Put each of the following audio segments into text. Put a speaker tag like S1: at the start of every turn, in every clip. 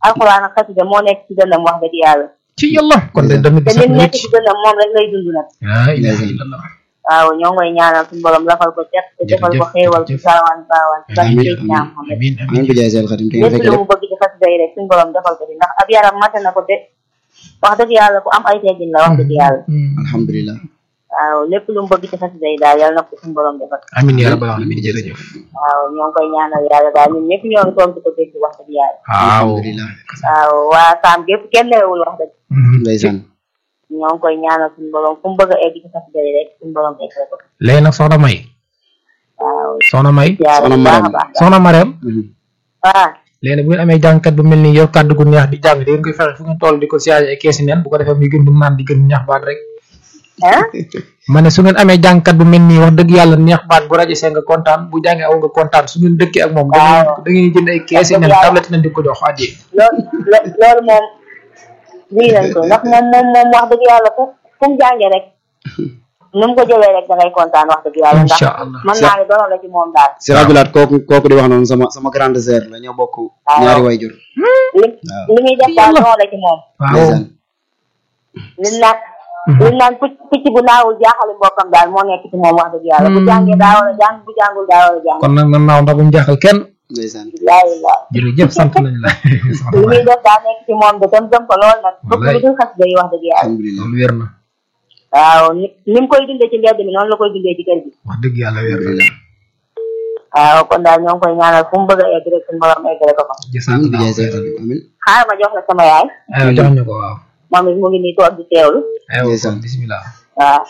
S1: alxuraan ak xasida moo nekk ci dënnam wax dëgg yàlla
S2: ci yàlla kon de damit
S1: te
S2: bi sax
S1: lim nekk
S2: wécc
S1: ci dënnam moom rek lay dund nag
S2: laa ilaha illallah
S1: waaw ñoo ngoy ñaanal suñu borom lafal ko cet te defal ko
S2: Jërëjëf,
S1: xéewal ci
S2: jërëjëf.
S1: saawaan baawaan ci barke
S3: Amiin,
S1: Seydina Muhammad
S2: amin
S3: amiin
S2: amin
S3: bi jaay seel xadim te ngeen
S1: lépp
S3: fekk
S1: lu
S3: lépp
S1: mu bëgg ci xasida yi rek suñu borom defal ko ci ndax ab yaram mate na ko de wax dëgg yàlla ku am ay teggin la wax dëgg yàlla
S3: alhamdulilah
S1: waaw lépp lu mu bëgg ci xasida yi daal yàlla na ko suñu borom defal
S2: amin ya rabbal alamin jërëjëf
S1: waaw ñoo ngi koy ñaanal yàlla daal ñun ñëpp ñoo ngi toog di ko dégg wax dëgg yàlla
S2: waaw
S3: alhamdulilah
S1: waaw waa saam gépp kenn newul wax dëgg
S3: ndeysaan
S1: ñoo ngi koy ñaanal suñu borom fu mu bëgg a egg ci xasida yi rek suñu borom egg ko
S2: léegi nag soxna may
S1: waaw
S2: soxna may
S1: yàlla
S3: Soxna
S1: bu baax a
S3: Mariam.
S1: baax
S2: soxna Mariam
S3: Mhm.
S1: waaw
S2: léegi nag bu ngeen amee jàngkat bu mel ni yor kàddu gu neex di jàng di ngeen koy fexe fu ngeen toll di ko siyaare ay keesi neen bu ko defee muy gën di naan di gën di neex baat rek
S1: ah
S2: ma ne su ngeen amee jàngkat bu mel nii wax dëgg yàlla neex baat bu rajo see nga kontaan bu jàngee aw nga kontaan su ngeen dëkkee ak moom da ngeen
S1: Waaw.
S2: da ngeen jënd ay keesi neen
S1: Yàlla.
S2: tablette neen di ko jox addi
S1: loolu lo- loolu moom lii nañ ko ndax moom moom moom wax dëgg yàlla fu fu mu jàngee rek nu mu ko jëlee rek da ngay kontaan wax dëgg yàlla ndax
S2: Insha Allah.
S1: mën naa ne doon la ci moom daal
S3: si rabilaat kooku kooku di wax noonu sama sama grande sœur la ñoo bokk ñaari wayjur
S1: li li muy def daal doon la ci moom
S2: waaw
S3: ndeysaan
S1: liñ naan liñ naan picc picc bu naawul jaaxali mbokkam daal moo nekk ci moom wax dëgg yàlla bu jàngee daa war a jàng bu jàngul daa war a jàng
S2: kon nag na naaw ndax bu mu jaaxal kenn
S3: ndeysaan
S1: laayi la
S2: jërëjëf sant nañ la soxna
S1: li muy
S2: Mariam
S1: def daa nekk ci moom de tam gëm ko lool nag bëgg
S2: Wallaay.
S1: lu dul xas day wax dëgg yàlla
S3: alhamdulilah
S2: loolu wér na
S1: waaw ni ni mu koy dundee ci mbedd mi noonu la koy dundee ci kër gi
S2: wax dëgg yàlla wér na
S3: alhamdulilah
S1: waaw kon daal ñoo ngi koy ñaanal fu mu bëgg a egg rek suñu borom eggale ko fa
S3: amiin bi jaay
S2: jësaat
S3: seel xadim amiin
S1: xaaral ma jox la sama yaay
S2: aywa jox ñu ko waaw
S1: moom it mu ngi nii toog di teewlu
S2: aywa
S3: Ndeysaan.
S2: kon bismillah
S1: waaw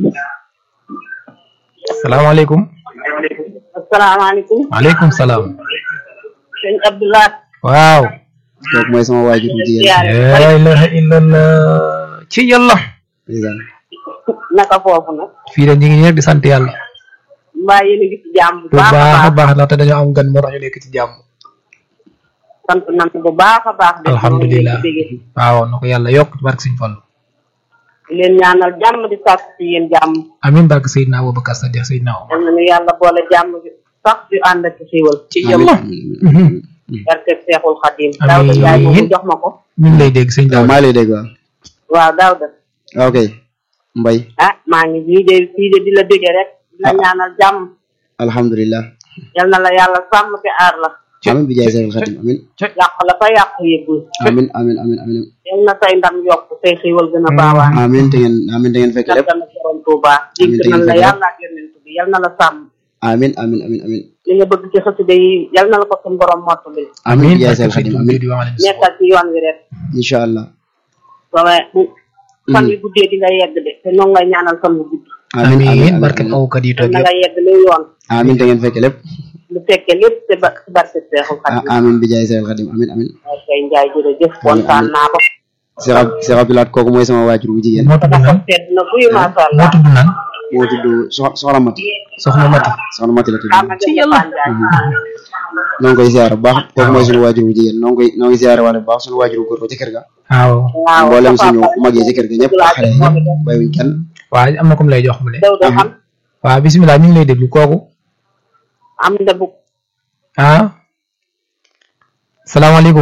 S2: salaamaaleykum
S1: asalaamaaleykum
S2: waaleykum salaam
S1: sëñ Abdoulaye
S3: kooku
S2: waaw
S3: mooy sama waajur bu jigéen
S1: ziyaare
S2: la ilaha illallah ci yàlla
S3: ndeysaan
S1: naka foofu nag
S2: fii de ñu ngi ñëpp di sant yàlla
S1: mbaa yéen a ngi ci jàmm bu
S2: bu
S1: baax a
S2: baax a
S1: baax
S2: baax ndaxte dañoo am gan moo tax ñu nekk ci jàmm
S1: sant nañ bu baax a baax de
S2: alhamdulilah
S1: ñoo ngi leen di bégee.
S2: waaw na ko yàlla yokk ci barke Sëñ Fallu
S1: di leen ñaanal jàmm di sàkk ci yéen jàmm
S2: amin barke Seydina Abubakar Sadiq Seydina Omar
S1: yal nañu yàlla boole jàmm bi sax di ànd ak xiiwal
S2: ci yàlla
S1: barke Seexul Xadim
S2: Amiin.
S1: Daawda Njaay moomu jox ma ko
S2: ñu ngi lay dégg sëñ
S3: waaw
S2: Daw
S3: maa ngi lay dégg waaw
S1: waaw Daawda
S3: ok mbay
S1: ah maa ngi nii de fii de di la déggee rek di la
S3: Ah.
S1: ñaanal jàmm
S3: alhamdulilah
S1: yal na la yàlla sàmm te aar la
S3: amiin bi jaay seel xadim amiin
S1: yàq la fa yàq yëggul
S3: amiin amiin amiin amiin
S1: yal na say ndam yokk say xiiwal gën a baawaan
S3: amiin te ngeen amiin te ngeen fekk lépp
S1: na borom Tuuba
S3: Amiin,
S1: dégg
S3: te
S1: nañ
S3: ngeen
S1: la
S3: fekk
S1: yàlla ak yonent bi yal na la sàmm
S3: amiin amiin amiin amiin
S1: li nga bëgg ci xasida yi yal na la ko suñu borom mottali
S3: amiin bi jaay
S2: barke
S3: seel xadim
S2: Seydina
S3: amiin
S2: di wax leen
S1: nekkal ci yoon wi rek
S3: incha allah
S1: ba ma bu fan yu guddee di nga yegg de te noonu ngay ñaanal fan yu gudd
S3: amiin
S2: amin
S3: amiin
S2: barke
S3: amiin
S2: awkat yi
S1: yal
S2: toog
S1: na
S2: yëpp
S1: nga yegg lu yoon
S3: amiin te ngeen fekk lépp
S1: lu fekkee lépp te ba ci barke Seexul
S3: ah
S1: Xadim
S3: amiin bi jaay seel xadim amiin amiin
S1: waaw kay Njaay jërëjëf kontaan naa ko
S3: Cheikh Ab Cheikh Abdoulaat kooku mooy sama waajur bu jigéen
S2: moo tudd
S1: sama
S2: nan
S1: xol sedd na guyu macha
S2: moo
S1: allah
S2: tudd nan
S3: moo tudd Sox Soxna Mati
S2: soxna Mati
S3: Soxna Mati la tudd
S1: xaama
S2: Ci
S1: ci
S2: yàlla.
S1: yàlla
S3: noo ngi koy ziare bu baax kooku mooy suñu waajur bu jigéen noo ngi koy noo ngi ziare wala bu baax suñu waajur bu góor ba ci kër ga
S2: waaw
S1: waaw
S3: mboolem
S1: dafa
S3: suñu
S1: am
S3: mag yi ci kër ga ñëpp xale yi ñëpp bàyyiwuñ kenn
S2: waaw am na comme lay jox mu ne
S1: daw da xam
S2: waaw bisimilah ñu ngi lay déglu kooku
S1: am na bu
S2: ah salaamaaleykum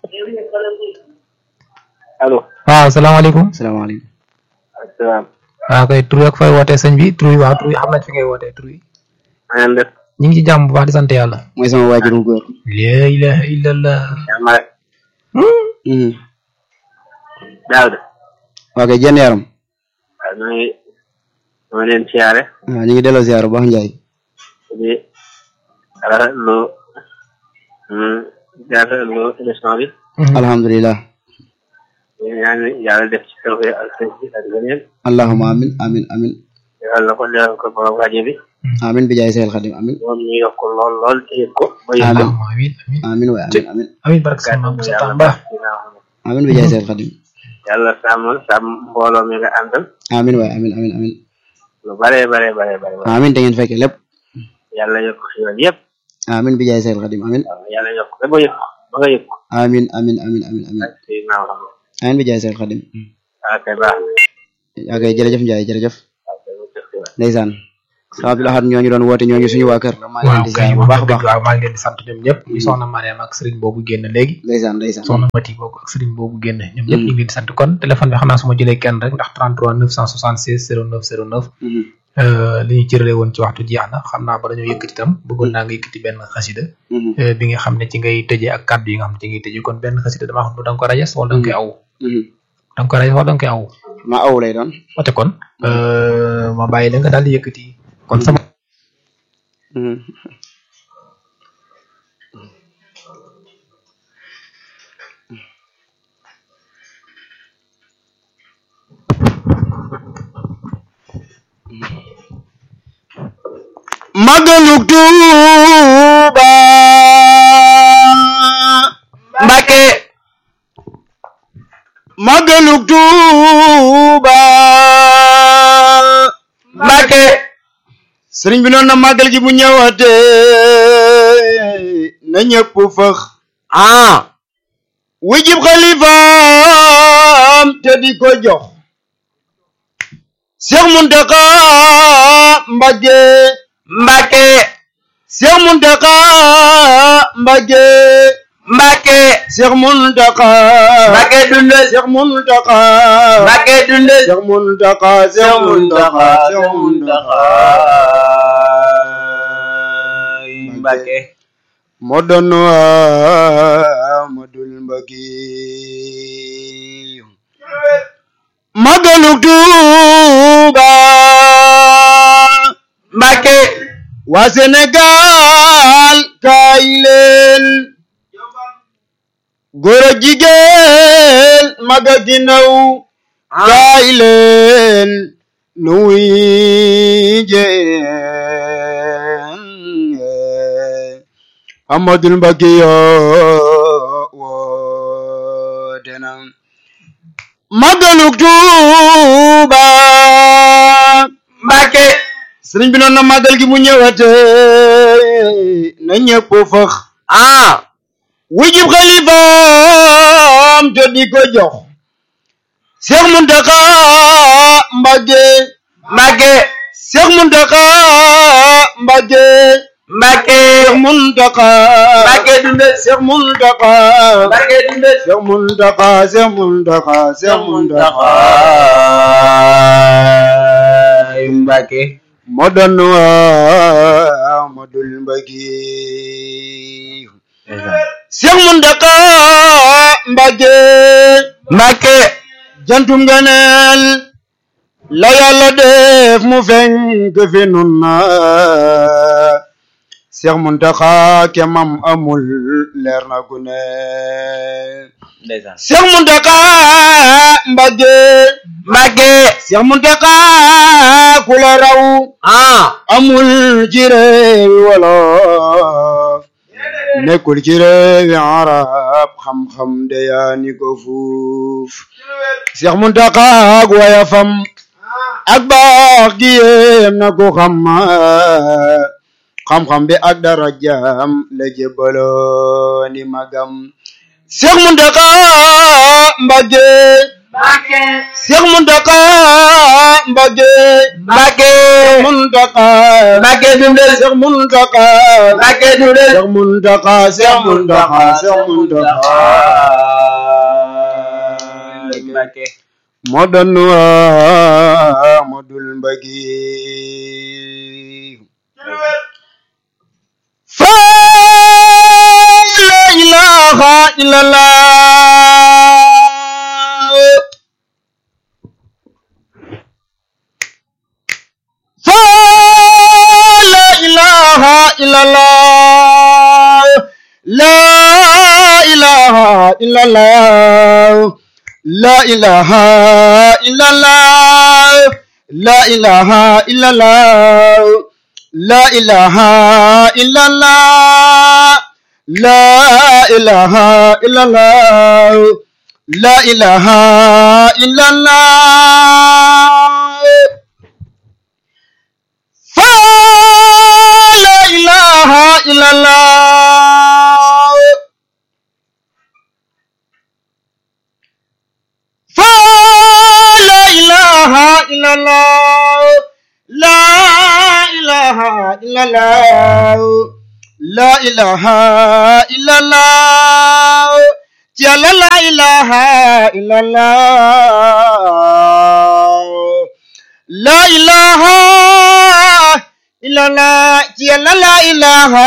S4: allo
S2: waaw salaamaaleykum
S3: salaamaaleykum
S4: asalaam
S2: waaw kay tur ak fay wootee sëñ bi tur yi waaw tur yi xam nañ fi ngay wootee tur yi
S4: na ngeen def
S2: ñu ngi ci jàmm bu baax di sant yàlla
S3: mooy sama waajur bu góor
S2: la ilaha illallah
S4: jàmm rek
S3: Mhm.
S4: Daawda
S3: waa kay jenn yaram
S4: waaw ñoo ngi ñoo leen siyaare
S3: waaw ñu ngi delloo ziare bu baax Njaay
S4: di rafetlu mm, di rafetlu émission bi
S3: alhamdulilah
S4: ñu ñaan yàlla def ci tawfeex ak sëñ bi ak ngëneel
S3: allahuma amin amin amin
S4: defal na ko defal ko borom rajo bi
S3: amin bi jaay seel xadim amin
S4: moom ñu yokk lool lool te yëg ko ba yëg ko
S3: Amiin.
S2: allahumma amin amin
S3: amin waay amin amin
S2: amin barke sëñ Maam Moussa
S4: yàlla
S2: Tamba
S4: dina xam
S3: amin bi jaay seel xadim
S4: yàlla sàmm sàmm mbooloo mi nga àndal
S3: amin waay amin amin amin
S4: lu bare bare bare bare bare
S3: amin te ngeen fekke lépp
S4: yàlla yokk xiwal yëpp
S3: amin bi jaay seel xadim amin
S4: waaw yàlla yokk ba ba yëg ko ba nga yëg ko
S3: amin amin amin amin amin
S4: ak si naaw xam
S3: amin bi jaay seel xadim
S4: waaw kay baax na
S3: yaa kay jërëjëf Njaay jërëjëf
S4: waaw kay mu tëx xiwal
S3: ndeysaan sa Abdou Lahad ñooñu doon woote ñooñu suñu waa kër la maa ngi leen di ziar bu baax a baax
S2: waaw maa ngi leen di sant ñoom ñëpp muy soxna Mariam ak sëriñ boobu génn léegi
S3: ndeysaan ndeysaan
S2: soxna Mati boobu ak sëriñ boobu génn ñoom ñëpp ñu ngi leen di sant kon téléphone bi xam naa su ma jëlee kenn rek ndax 33 976 09 09
S3: Mhm.
S2: euh, li ñu cërale woon ci waxtu jeex na xam naa ba dañoo yëkkati itam bëggoon naa nga yëkkati benn xasida
S3: Mhm.
S2: euh, bi nga xam ne ci ngay tëjee ak kàddu yi nga xam ne ci ngay tëjee kon benn xasida dama xam ne da nga ko rajas wala da nga koy aw
S3: Mhm.
S2: da nga ko rajas wala da nga koy aw
S3: ma aw lay doon
S2: wate kon euh, ma bàyyi la nga daal di yëkkati kon sama
S3: Mhm. Magaluk Tuuba
S2: Mbàkke
S3: Magaluk Tuuba
S2: Mbàkke
S3: sëriñ bi noonu na màggal gi bu ñëwaatee na ñëpp fëx
S2: ah
S3: wujib xalifaam te di ko jox Seex Muntaxa Mbàkke
S2: Mbàkke
S3: Seex Muntaxa Mbàkke
S2: Mbàkke
S3: Seex Muntaxa
S2: Mbàkke dundal
S3: Seex Muntaxa
S2: Mbàkke dundal
S3: Seex Muntaxa Seex Muntaxa Seex Muntaxa
S2: Mbàkke
S3: moo doon Amadul Mbàkke Magaluk Tuuba
S2: Mbàkke
S3: waa Sénégal kaay leen góor ak jigéen mag ak ndaw kaay leen nu wuy jeen Amadul Mbàkke yoo woote na Magaluk Tuuba
S2: Mbàkke
S3: sëriñ bi noonu na màggal gi bu ñëwatee na ñëpp fëx
S2: ah
S3: wujib xalifaam te di ko jox Seex Muntaxa Mbàkke
S2: Mbàkke
S3: Seex Muntaxa Mbàkke
S2: Mbàkke
S3: Seex Muntaxa
S2: Mbàkke dundal
S3: Seex Muntaxa
S2: Mbàkke dundal
S3: Seex Muntaxa Seex Muntaxa Seex Muntaxa
S2: Mbàkke
S3: moo doon Amadul Mbàkke Seex Muntaxa Mbàkke
S2: Mbàkke
S3: jantum ganeel la yàlla def mu fenk fi nun na Seex Muntaxa kemam amul leer na ku ne
S2: ndeysaan
S3: Seex Muntaxa Mbàkke
S2: Mbàkke
S3: Seex Muntaxa ku la raw
S2: ah
S3: amul ci réewi wolof nekkul ci réewi arab xam-xam de yaa ni ko fuuf Seex Muntaxa ak wayafam ak baax gi yéem na ko xam xam-xam bi ak darajaam la jébbaloo ni magam Seex Muntaxa Mbàkke
S2: Mbàkke
S3: Seex Muntaxa Mbàkke
S2: Mbàkke
S3: Muntaxa
S2: Mbàkke dundal
S3: Seex Muntaxa
S2: Mbàkke dundal
S3: Seex Muntaxa Seex Muntaxa Seex Muntaxa
S2: Mbàkke
S3: moo doon Amadul Mbàkke fa la ilaha illallah fa la ilaha illallah la ilaha illallah la ilaha illallah la ilaha illallah la ilaha illallah la ilaha illallah la ilaha illallah fa la ilaha illallah fa la ilaha illallah la ilaha illallah la ilaha illallah ci yàlla la ilaha illallah la ilaha illallah ci yàlla la ilaha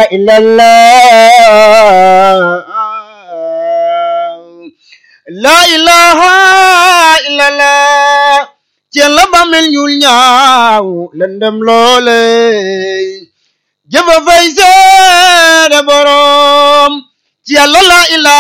S3: illallah la ilaha illallah ci yàlla ba mel ñuul ñaaw lëndëm loole jëfa fay seede borom ci yàlla la ilaha